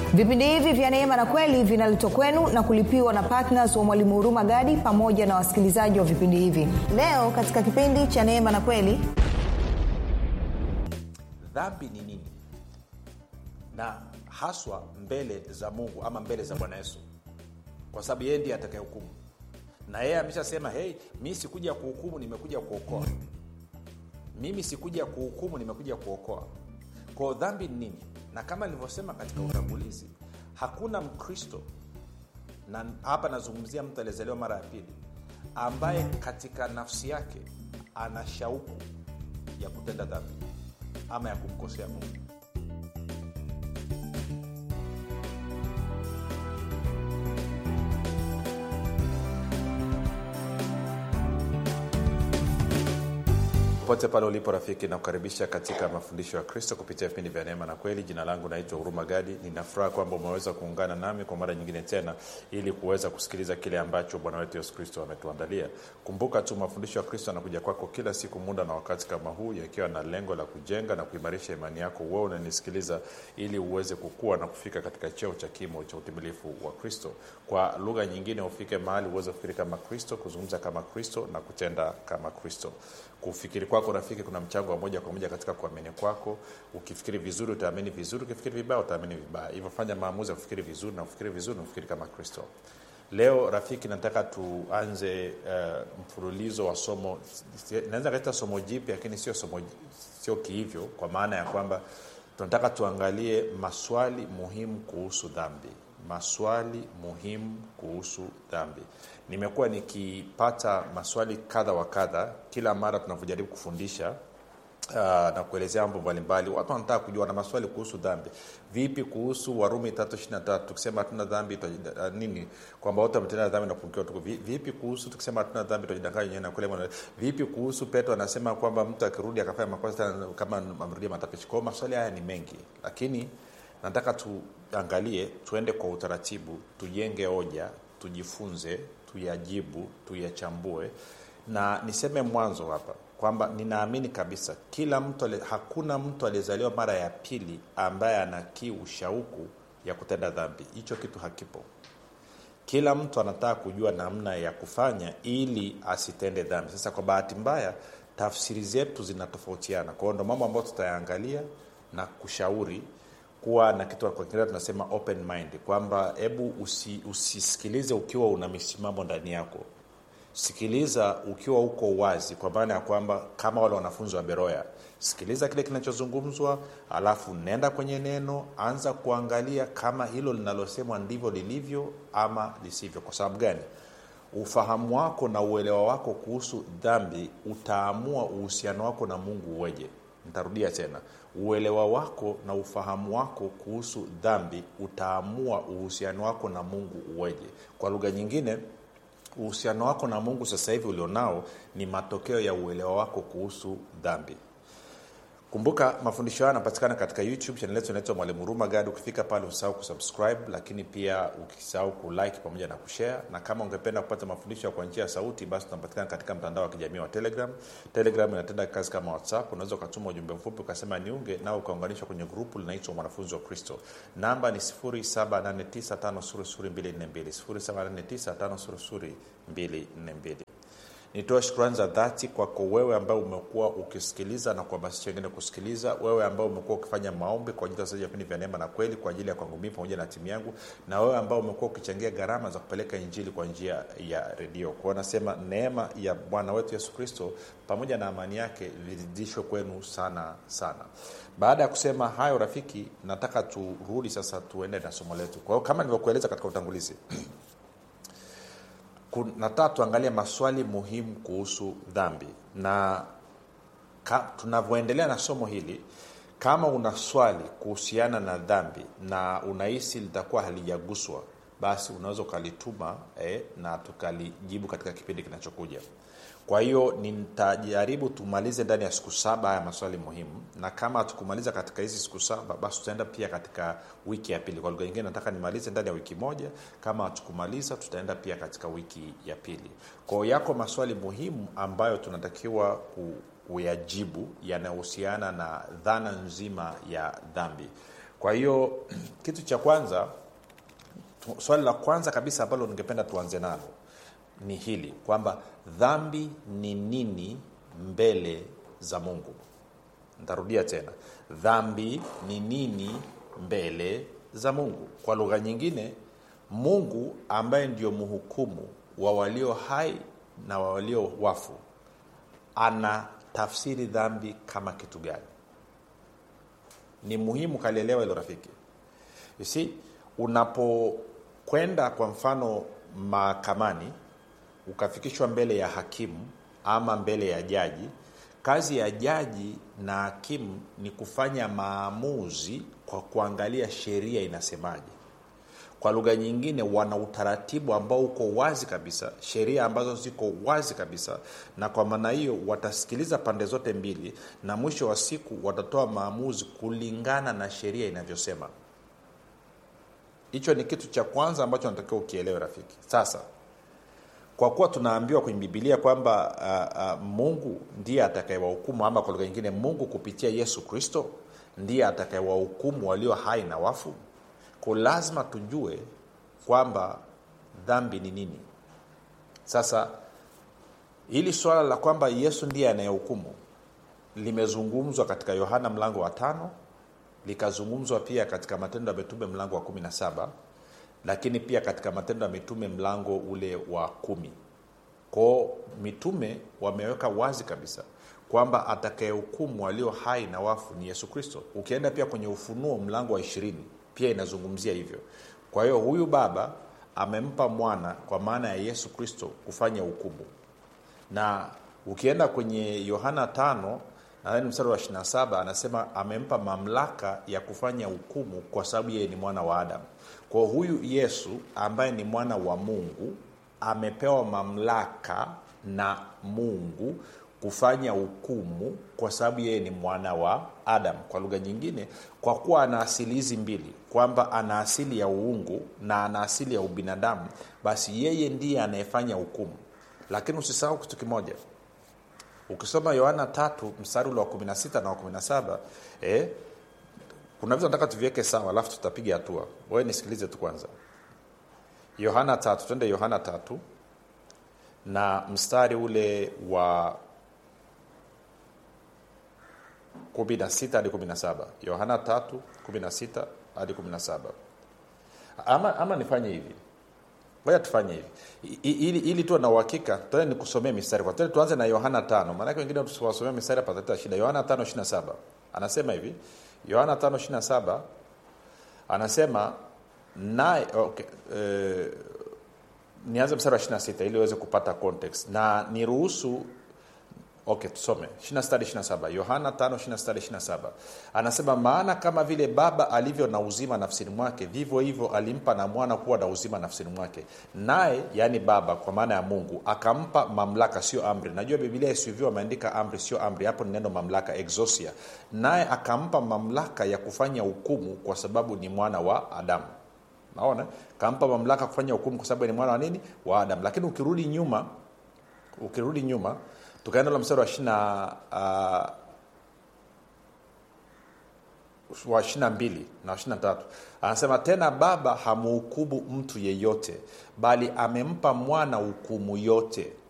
vipindi hivi vya neema na kweli vinaletwa kwenu na kulipiwa na ptns wa mwalimu huruma gadi pamoja na wasikilizaji wa vipindi hivi leo katika kipindi cha neema na kweli dhambi ni nini na haswa mbele za mungu ama mbele za bwana yesu kwa sababu yeye ndiye atakayehukumu na yeye ameshasema hei mi sikuja kuhukumu nimekuja kuokoa mimi sikuja kuhukumu nimekuja kuokoa kwao dhambi ni nini na kama nilivyosema katika utangulizi hakuna mkristo na hapa nazungumzia mtu aliyezaliwa mara ya pili ambaye katika nafsi yake ana shauku ya kutenda dhambi ama ya kumkosea mungu popote pale ulipo rafiki nakukaribisha katika mafundisho ya kristo kupitia vipindi vya neema na kweli jina langu naitwa huruma gadi ninafuraha kwamba umeweza kuungana nami kwa mara nyingine tena ili kuweza kusikiliza kile ambacho bwana wetu yesu kristo ametuandalia kumbuka tu mafundisho ya kristo yanakuja kwako kila siku muda na wakati kama huu yakiwa na lengo la kujenga na kuimarisha imani yako wewe unanisikiliza ili uweze kukua na kufika katika cheo cha kimo cha utimilifu wa kristo kwa lugha nyingine ufike mahali uweze kufikiri kama kristo kuzungumza kama kristo na kutenda kama kristo kufikiri kwako rafiki kuna mchango wa moja kwa moja katika kuamini kwako ukifikiri vizuri utaamini vizuri ukifikiri vibaya utaamini vibaya hivyo fanya maamuzi ya kufikiri vizuri na kufikiri vizuri na kufikiri kama kristo leo rafiki nataka tuanze uh, mfululizo wa somo naweza kaita somo jipya lakini sio somo sio kihivyo kwa maana ya kwamba tunataka tuangalie maswali muhimu kuhusu dhambi maswali muhimu kuhusu dhambi nimekuwa nikipata maswali kadha wa kadha kila mara tunavyojaribu kufundisha uh, na kuelezea mambo mbalimbali watu wanataka kujua na maswali kuhusu dhambi vipi kuhusu warumi tatu ishiri na tatu tukisema hatuna dhambi uh, nini kwamba wote wametenda dhambi na kupungukiwa tuku vipi kuhusu tukisema hatuna dhambi tutajidanganya wenyewe na kule mwana vipi kuhusu petro anasema kwamba mtu akirudi akafanya makosa tena kama amerudia matapishi kwao maswali haya ni mengi lakini nataka tuangalie tuende kwa utaratibu tujenge hoja tujifunze tuyajibu tuyachambue na niseme mwanzo hapa kwamba ninaamini kabisa kila mtu hakuna mtu aliyezaliwa mara ya pili ambaye ana kiu shauku ya kutenda dhambi hicho kitu hakipo kila mtu anataka kujua namna ya kufanya ili asitende dhambi sasa kwa bahati mbaya tafsiri zetu zinatofautiana kwao ndo mambo ambayo tutayaangalia na kushauri kuwa na kitu kwa kiingereza tunasema open mind kwamba hebu usi, usisikilize ukiwa una misimamo ndani yako sikiliza ukiwa uko wazi kwa maana ya kwamba kama wale wanafunzi wa beroya sikiliza kile kinachozungumzwa alafu nenda kwenye neno anza kuangalia kama hilo linalosemwa ndivyo lilivyo ama lisivyo kwa sababu gani ufahamu wako na uelewa wako kuhusu dhambi utaamua uhusiano wako na mungu uweje nitarudia tena uelewa wako na ufahamu wako kuhusu dhambi utaamua uhusiano wako na mungu uweje kwa lugha nyingine uhusiano wako na mungu sasa hivi ulionao ni matokeo ya uelewa wako kuhusu dhambi kumbuka mafundisho hayo yanapatikana katika youtube chanel yetu inaitwa mwalimu huruma gadi ukifika pale usisahau kusubscribe lakini pia ukisahau kulike pamoja na kushare na kama ungependa kupata mafundisho kwa njia ya sauti basi tunapatikana katika mtandao wa kijamii wa telegram telegram inatenda kazi kama whatsapp unaweza ukatuma ujumbe mfupi ukasema niunge nao ukaunganishwa kwenye grupu linaitwa mwanafunzi wa kristo namba ni 7895242 7895242 nitoe shukrani za dhati kwako wewe ambaye umekuwa ukisikiliza na kuhamasisha wengine kusikiliza wewe ambaye umekuwa ukifanya maombi kwa ajili ya wasaji vipindi vya neema na kweli kwa ajili ya kwangu mii pamoja na timu yangu na wewe ambao umekuwa ukichangia gharama za kupeleka injili kwa njia ya redio kwao nasema neema ya bwana wetu yesu kristo pamoja na amani yake viridishwe kwenu sana sana baada ya kusema hayo rafiki nataka turudi sasa tuende na somo letu kwa hiyo kama nilivyokueleza katika utangulizi nataka tuangalie maswali muhimu kuhusu dhambi na tunavyoendelea na somo hili kama una swali kuhusiana na dhambi na unahisi litakuwa halijaguswa basi unaweza ukalituma eh, na tukalijibu katika kipindi kinachokuja kwa hiyo nitajaribu tumalize ndani ya siku saba haya maswali muhimu na kama tukumaliza katika hizi siku saba basi tutaenda pia katika wiki ya pili kwa lugha nyingine nataka nimalize ndani ya wiki moja kama hatukumaliza tutaenda pia katika wiki ya pili kwao yako maswali muhimu ambayo tunatakiwa ku, kuyajibu yanayohusiana na dhana nzima ya dhambi kwa hiyo kitu cha kwanza tu- swali la kwanza kabisa ambalo ningependa tuanze nalo ni hili kwamba dhambi ni nini mbele za mungu ntarudia tena dhambi ni nini mbele za mungu kwa lugha nyingine mungu ambaye ndio mhukumu wa walio hai na wa walio wafu ana tafsiri dhambi kama kitu gani ni muhimu kalielewa hilo rafiki you see unapokwenda kwa mfano mahakamani ukafikishwa mbele ya hakimu ama mbele ya jaji kazi ya jaji na hakimu ni kufanya maamuzi kwa kuangalia sheria inasemaje kwa lugha nyingine wana utaratibu ambao uko wazi kabisa sheria ambazo ziko wazi kabisa na kwa maana hiyo watasikiliza pande zote mbili na mwisho wa siku watatoa maamuzi kulingana na sheria inavyosema hicho ni kitu cha kwanza ambacho natakiwa ukielewe rafiki sasa kwa kuwa tunaambiwa kwenye bibilia kwamba uh, uh, mungu ndiye atakayewahukumu ama kwa lugha nyingine mungu kupitia yesu kristo ndiye atakayewahukumu walio hai na wafu ko lazima tujue kwamba dhambi ni nini sasa hili swala la kwamba yesu ndiye anayehukumu limezungumzwa katika yohana mlango wa tano likazungumzwa pia katika matendo ya mitume mlango wa kumi na saba lakini pia katika matendo ya mitume mlango ule wa kumi kwao mitume wameweka wazi kabisa kwamba atakayehukumu walio hai na wafu ni yesu kristo ukienda pia kwenye ufunuo mlango wa ishirini pia inazungumzia hivyo kwa hiyo huyu baba amempa mwana kwa maana ya yesu kristo kufanya hukumu na ukienda kwenye yohana tano nadhani mstari wa 27 anasema amempa mamlaka ya kufanya hukumu kwa sababu yeye ni mwana wa adamu kwa huyu yesu ambaye ni mwana wa mungu amepewa mamlaka na mungu kufanya hukumu kwa sababu yeye ni mwana wa adam kwa lugha nyingine kwa kuwa ana asili hizi mbili kwamba ana asili ya uungu na ana asili ya ubinadamu basi yeye ndiye anayefanya hukumu lakini usisahau kitu kimoja ukisoma yohana tatu mstari ule wa 16 na wa 17 eh, kuna vitu nataka tuviweke sawa alafu tutapiga hatua wewe nisikilize tu kwanza yohana tatu twende yohana tatu na mstari ule wa 16 hadi 17 yohana tatu 16 hadi 17 ama, ama nifanye hivi ngoja tufanye hivi I- i- ili, ili tuwe na uhakika tuende nikusomee mistari kwa tuende tuanze na yohana tano maanake wengine tusiwasomea mistari pataleta shida yohana tano ishiri saba anasema hivi yohana tano ishiri saba anasema naye okay, eh, nianze mstari wa 26 ili uweze kupata context na niruhusu okay tusome 26 27 yohana 5 26 27 anasema maana kama vile baba alivyo na uzima nafsini mwake vivyo hivyo alimpa na mwana kuwa na uzima nafsini mwake naye yaani baba kwa maana ya mungu akampa mamlaka sio amri najua bibilia isivyo ameandika amri sio amri hapo ni neno mamlaka exosia naye akampa mamlaka ya kufanya hukumu kwa sababu ni mwana wa adamu naona kampa mamlaka kufanya hukumu kwa sababu ni mwana wa nini wa adamu lakini ukirudi nyuma ukirudi nyuma tukaenda la mstari wa ishina uh, wa ishina mbili na ishina tatu anasema tena baba hamuhukumu mtu yeyote bali amempa mwana hukumu yote